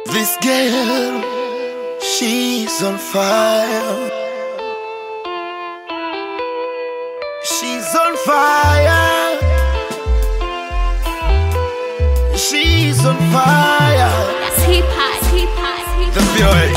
This girl, she's on fire. She's on fire. She's on fire. That's hip hop, hip hop, hip The hop. boy.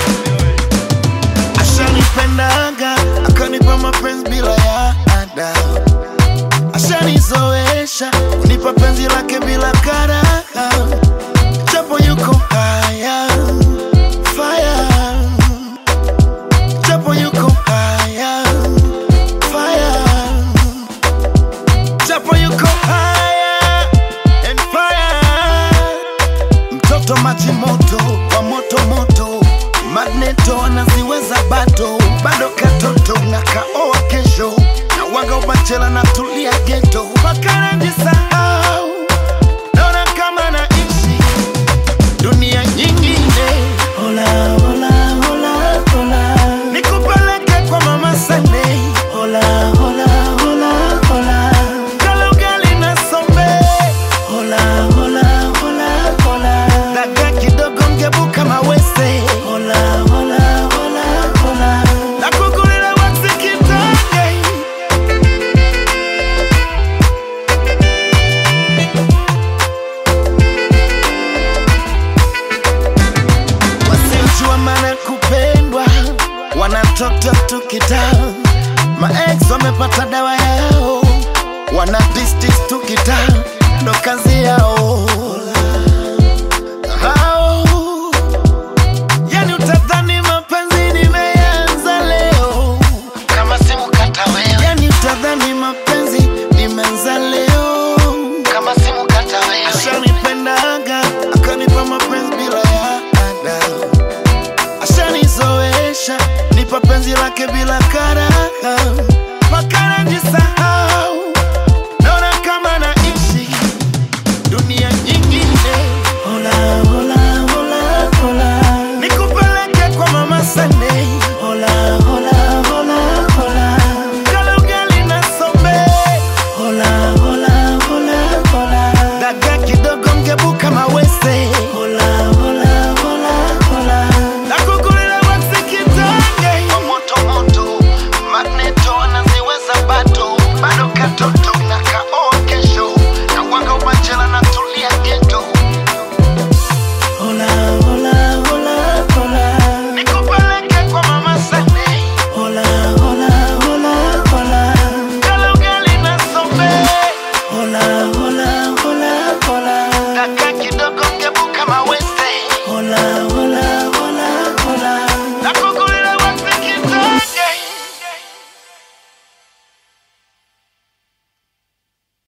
Ashanipendaga, akanipa mapenzi bila ya ada. Ashanizoesha, unipa penzi lake bila karaha. Japo yuko haya, fire. Japo yuko haya, fire. Japo yuko haya and fire. Mtoto maji moto wa moto moto, magneto anaziweza bado bado katoto na kaoa kesho na waga ubachela na tulia geto mpaka najisahau, naona kama naishi dunia nyingine. Hola, hola, hola, hola. Nikupeleke kwa mama Sunday. Hola, hola, hola, hola. Kala ugali na sombe. Hola, hola, hola, hola. Dagaa kidogo ngebuka mawese. Hola, hola, hola, hola. Nakukulila waxi kitage. wasiojua maana kupendwa wanatoto tukita maex wamepata dawa yao wana distis tukita ndo kazi yao Hao, yani utadhani mapenzi nimeanza leo kama simu kata wewe yani utadhani mapenzi nimeanza leo kama simu kata wewe ashanipendaga akanipa mapenzi bila ya ada ashanizoesha nipa penzi lake bila karaha mpaka najisahau